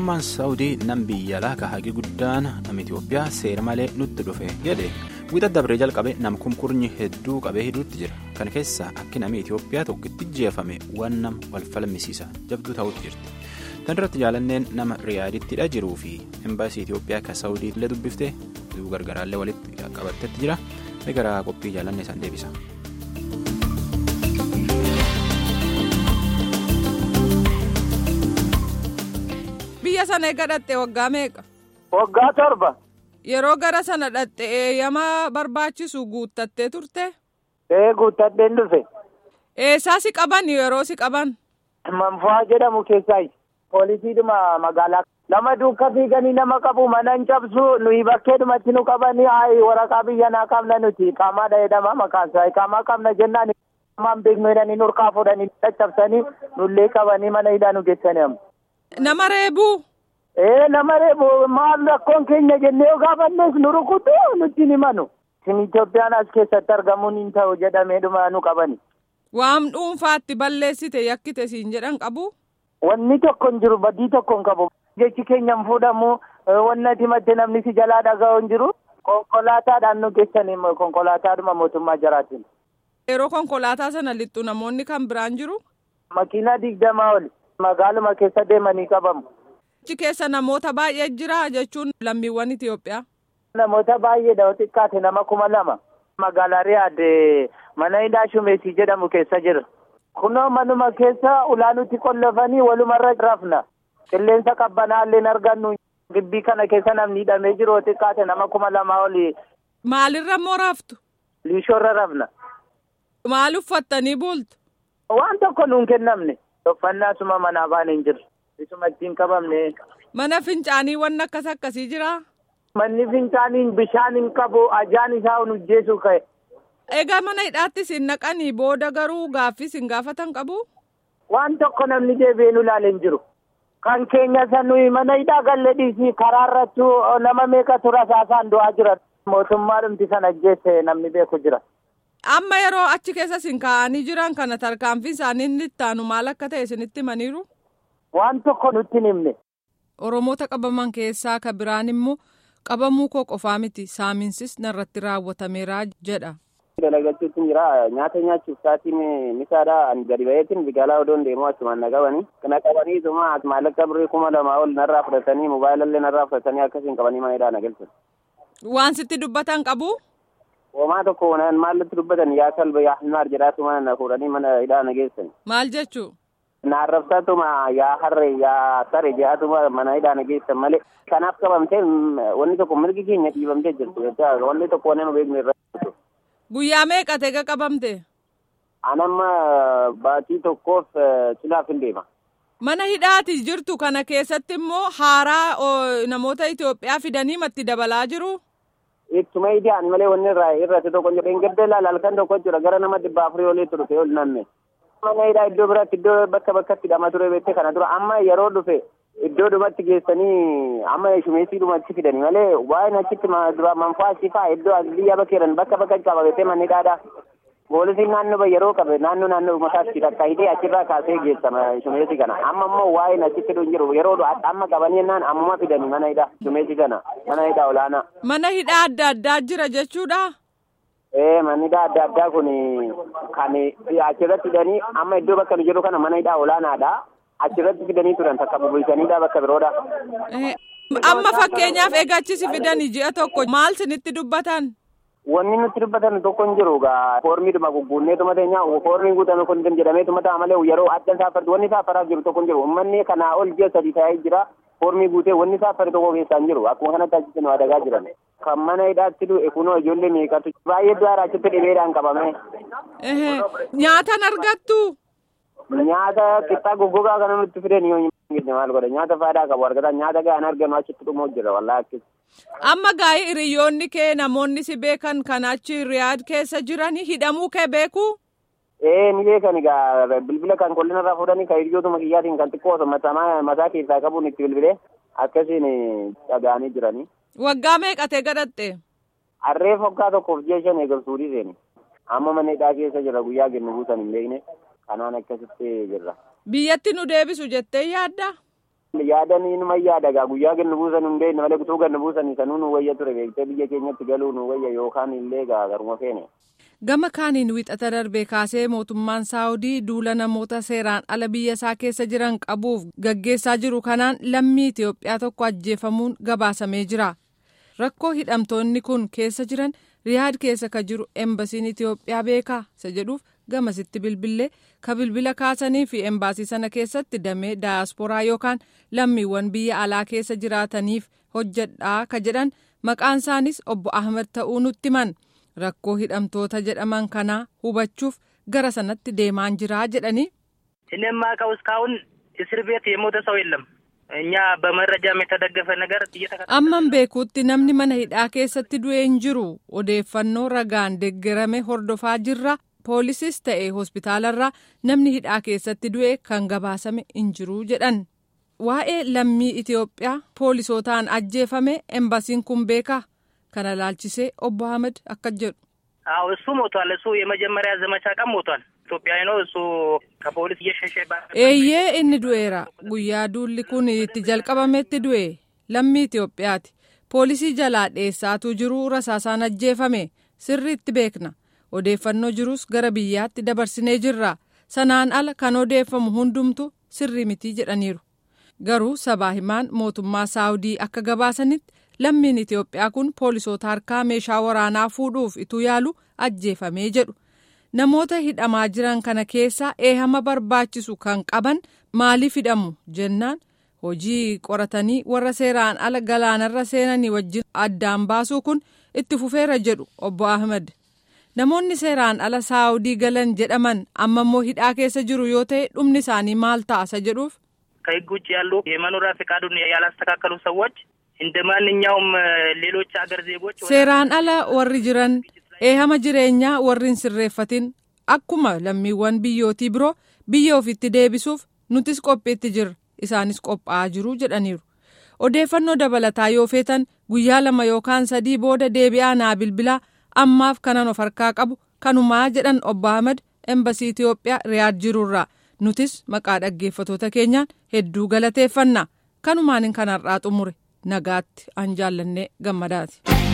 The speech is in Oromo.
mootummaan saawudii nam biyya alaa hagi guddaan nama itiyoophiyaa seera malee nutti dhufe jedhe wixa dabree jalqabe nam kumkurnyi hedduu qabee hidhuutti jira kana keessaa akki namni itiyoophiyaa tokkotti jeefame waan nama wal falmisiisa jabduu ta'utti jirti tan irratti jaalanneen nama riyaadittidha jiruu fi embaasii itiyoophiyaa kan saawudii illee dubbiftee oduu gargaraallee walitti qabattetti jira gara qophii jaalannee isaan deebisa. biyya sana eega dhatte waggaa meeqa. Waggaa torba. Yeroo gara sana dhatte eeyyama barbaachisu guuttattee turte. Ee guuttadheen dhufe. Eessaa si qaban yeroo si qaban. Manfaa jedhamu keessaayi. Poolisiidhuma magaalaa. Nama duuka fiiganii nama qabu mana hin cabsu nuyi bakkeedhumatti nu qabanii haayi waraqaa biyya naa qabna nuti qaamaadha jedhama maqaan isaa qaamaa qabna jennaan qaamaan beeknu jedhanii nurkaa fuudhanii caccabsanii nullee qabanii mana hidhaa nu geessanii amma. Nama reebuu. Ee nama reebu maal rakkoon keenya jennee yoo gaafannes nu rukutu nutti ni manu. Isin Itoophiyaan as keessatti argamuun hin ta'u jedhamee dhuma nu qabani. Waan dhuunfaatti balleessite yakkite siin jedhan qabu. Wanni tokko hin jiru badii tokko hin qabu. Jechi keenya hin fuudhamu wanna himatte namni si jalaa dhaga'u hin jiru. Konkolaataadhaan nu geessanii konkolaataadhuma mootummaa jaraatiin. Yeroo konkolaataa sana lixxu namoonni kan biraan jiru. Makiinaa digdamaa oli. Magaaluma keessa deemanii qabamu. Achi keessa namoota baay'ee jira jechuun lammiiwwan Itoophiyaa. Namoota baay'eedha xiqqaate nama kuma lama. Magaalaa Riyaad mana hidhaa Shumeesii jedhamu keessa jira. Kunoo manuma keessa ulaanutti qollofanii walumarra rafna. Qilleensa qabbanaallee hin argannu. Gibbii kana keessa namni hidhamee jiru xiqqaate nama kuma lama oli. Maalirra immoo raftu? Liishoorra rafna. Maal uffattanii bultu? Waan tokko nuun kennamne. Uffannaa suma manaa baane hin jiru. Isuma ittiin qabamne. Mana fincaanii wanni akkas akkasii jiraa? Manni fincaanii bishaan hin qabu ajaan isaa hojjeessu ka'e. Egaa mana hidhaatti isin naqanii booda garuu gaaffii isin gaafatan qabu? Waan tokko namni deebi'ee nu ilaale hin jiru. Kan keenya sanuyi mana hidhaa galle dhiisii karaa irrattu nama meeqa tura saasaan du'aa jira. Mootummaa dhumti sana ajjeesse namni beeku jira. Amma yeroo achi keessa isin kaa'anii jiran kana tarkaanfii isaanii inni ittaanu maal akka ta'e isinitti himaniiru? Waan tokko nutti hin himne. Oromoota qabaman keessaa ka biraan immoo qabamuu koo qofaa miti saaminsis narratti raawwatameera jedha. Dalagachuutti jira nyaata nyaachuuf sa'aatiin misaadha ani gadi ba'eetiin bigaalaa odoon deemuu achumaan na qabanii kana qabanii isuma maallaqa birrii kuma lamaa ol narraa fudhatanii moobaayilallee narraa fudhatanii akkasiin qabanii mana hidhaa na galchan. Waan sitti dubbatan qabu? Homaa tokko maallatti dubbatan yaa kalba yaa himaar jedhaatuma na fuudhanii mana hidhaa na geessan. Maal jechuu? Na arrabsaatuma yaa harre yaa sare jedhaatuma mana hidhaa na geessan malee kanaaf qabamtee wanni tokko mirgi keenya dhiibamtee jirtu wanni tokko wanni nu beeknu irra. Guyyaa meeqa ta'e qabamte? Anamma baatii tokkoof cilaaf hin deema. Mana hidhaati jirtu kana keessatti immoo haaraa namoota Itoophiyaa fidanii matti dabalaa jiru. Ittuma ida'an malee wanni irraa irratti tokko jedhe hin gadda ilaala halkan tokko jira gara nama dhibba afurii olii turte ol namme. Mana hidhaa iddoo biraatti iddoo bakka bakkatti hidhama ture beektee kana dura amma yeroo dhufe iddoo dhumatti geessanii amma shumeessii dhumatti fidanii malee waa'een achitti dura manfaa asii fa'aa iddoo biyya bakkeedhan bakka bakka qabatee manni hidhaadha. Poolisiin naannoo yeroo qabe naannoo naannoo mataatti takka hidhee achirraa kaasee geessama shumeessi kana amma immoo waa'een achitti hin jiru yeroo amma qabanii jennaan ammuma fidanii mana hidhaa shumeessi kana mana hidhaa olaanaa. Mana hidhaa adda addaa jira jechuudha. Ee manni hidhaa adda addaa kun kan achirratti hidhanii amma iddoo bakka nu jiru kana mana hidhaa olaanaadha. Achirratti fidanii turan takka bubulchaniidha bakka biroodha. Amma fakkeenyaaf eegachisi fidanii ji'a tokko maal sinitti dubbatan? Wanni nutti dubbatan tokko hin jiru gaa foormiidhuma gugguunneetuma teenya foormiin guutame kun jedhameetuma ta'a malee yeroo adda saafatu wanni saafaraaf jiru tokko hin jiru uummanni kanaa ol ji'a sadii ta'ee jira foormii guutee wanni saafare tokko keessaa hin jiru akkuma kanatti achitti nu adagaa jiran. Kan mana hidhaatti du'e kunoo ijoollee meeqatu baay'ee du'aara achitti dhibeedhaan qabame. Nyaatan argattu? Nyaata qixxaa goggogaa kana nutti fideen yoo hin maal godha nyaata faayidaa qabu argatan nyaata gahaan arganu achitti dhumuuf jira wallaahi akkasi. Amma gaa'ii hiriyoonni kee namoonni si beekan kan achi riyaad keessa jiranii hidhamuu kee beeku? Ee ni beekan egaa bilbila kan qollinarraa irraa fuudhanii kan hiriyootuma kiyyaatiin kan xiqqoo mataa keessaa qabuun itti bilbilee akkasiin dhaga'anii jiranii. Waggaa meeqatee gadhatte? Harree foggaa tokkoof ji'a shan eegamsuudii seeni. Amma mana hidhaa keessa jira guyyaa kennu buusan hin beekne kanaan akkasitti jirra. Biyyatti nu deebisu jettee yaadda? Yaadanii numa yaadagaa guyyaa gannu buusan hin beekne malee utuu gannu buusanii sanuu nu wayya ture beektee biyya keenyatti galuu nu wayya yookaan illee garuma feene. Gama kaaniin wixata darbee kaasee mootummaan Saawudii duula namoota seeraan ala biyya isaa keessa jiran qabuuf gaggeessaa jiru kanaan lammii Itoophiyaa tokko ajjeefamuun gabaasamee jira. Rakkoo hidhamtoonni kun keessa jiran Riyaad keessa ka jiru embasiin Itoophiyaa beekaa isa jedhuuf gamasitti bilbilee ka bilbila kaasanii fi embaasii sana keessatti damee daayasporaa yookaan lammiiwwan biyya alaa keessa jiraataniif hojjedhaa ka jedhan maqaan isaanis obbo Ahmed ta'uu nutti himan. rakkoo hidhamtoota jedhaman kanaa hubachuuf gara sanatti deemaan jiraa jedhanii. እኔ የማውቀው እስካሁን እስር ቤት የሞተ ሰው የለም። እኛ በመረጃም የተደገፈ ነገር amman beekuutti namni mana hidhaa keessatti du'e hin jiru odeeffannoo ragaan deeggarame hordofaa jirra poolisis ta'e hospitaalarraa namni hidhaa keessatti du'e kan gabaasame hin jiru jedhan waa'ee lammii Itoophiyaa poolisootaan ajjeefame embasiin kun beekaa. kana laalchisee obbo Ahmed akka jedhu. አዎ እሱ ሞቷል። እሱ የመጀመሪያ ዘመቻ ቀን ሞቷል። ኢትዮጵያዊ ነው። እሱ ከፖሊስ እየሸሸ eeyyee inni du'eera guyyaa duulli kun itti jalqabametti du'e lammii Itoophiyaati poolisii jalaa dheessaatuu jiru rasaasaan ajjeefame sirriitti beekna odeeffannoo jirus gara biyyaatti dabarsinee jirra sanaan ala kan odeeffamu hundumtu sirrii mitii jedhaniiru garuu sabaa himaan mootummaa saawudii akka gabaasanitti. lammiin Itoophiyaa kun poolisoota harkaa meeshaa waraanaa fuudhuuf ituu yaalu ajjeefamee jedhu namoota hidhamaa jiran kana keessaa eehama barbaachisu kan qaban maaliif hidhamu jennaan hojii qoratanii warra seeraan ala galaanarra seenanii wajjin addaan baasuu kun itti fufeera jedhu obbo Ahmed namoonni seeraan ala saawudii galan jedhaman amma immoo hidhaa keessa jiru yoo ta'e dhumni isaanii maal ta'a jedhuuf. ከህግ ውጭ ያሉ የመኖሪያ ፈቃዱን ያላስተካከሉ ሰዎች እንደ ማንኛውም ሌሎች ሀገር ዜጎች seeraan ala warri jiran eehama jireenyaa warri hin sirreeffatin akkuma lammiiwwan biyyootii biroo biyya ofitti deebisuuf nutis qophiitti jirra isaanis qophaa'aa jiru jedhaniiru odeeffannoo dabalataa yoo feetan guyyaa lama yookaan sadii booda deebi'aa naa bilbilaa ammaaf kanan of harkaa qabu kanumaa jedhan obbo Ahmed embasii Itoophiyaa riyaad jirurraa nutis maqaa dhaggeeffatoota keenyaan hedduu galateeffanna kanumaan kanarraa xumure. nagaatti an jaallannee gammadaati.